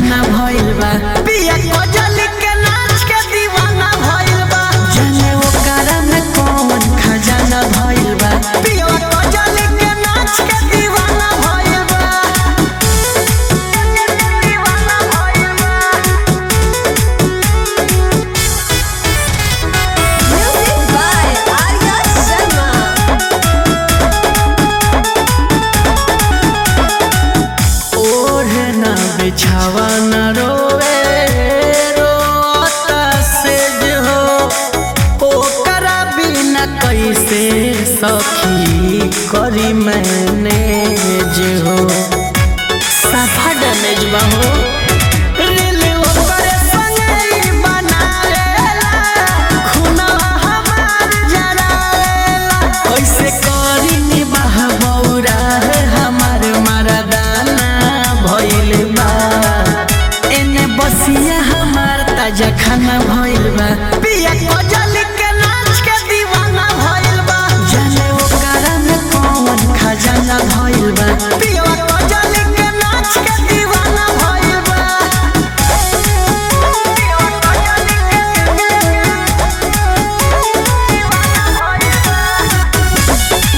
खाना भइल बा पिया कजल के नाच के दीवाना भइल बा जाने ओकरा में कौन खजाना भइल बा पिया कजल के नाच के दीवाना भइल बा दीवाना भइल बा Music by Arya Sharma. ओढ़े ना बिछावा न रोवे रोता से जो ओकरा बिना कैसे सखी करी मैनेज हो साफा डैमेज बा हो रील ओकरे संगे ही बनावेला, खुनवा हमार जरावेला। कैसे करी निबाह बौरा है हमार मरदाना भइल बा एने बसिया हमार ताजा खाना भइल बा पिया कजल के नाच के दीवाना भइल बा जाने ओकरा में कौन खजाना भइल बा पिया कजल के नाच के दीवाना भइल बा पिया कजल के दीवाना भइल बा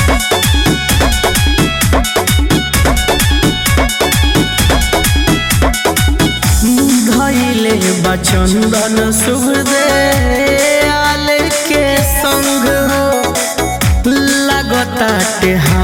धैले बचंदन सुहदे आल के संग हो लगताटे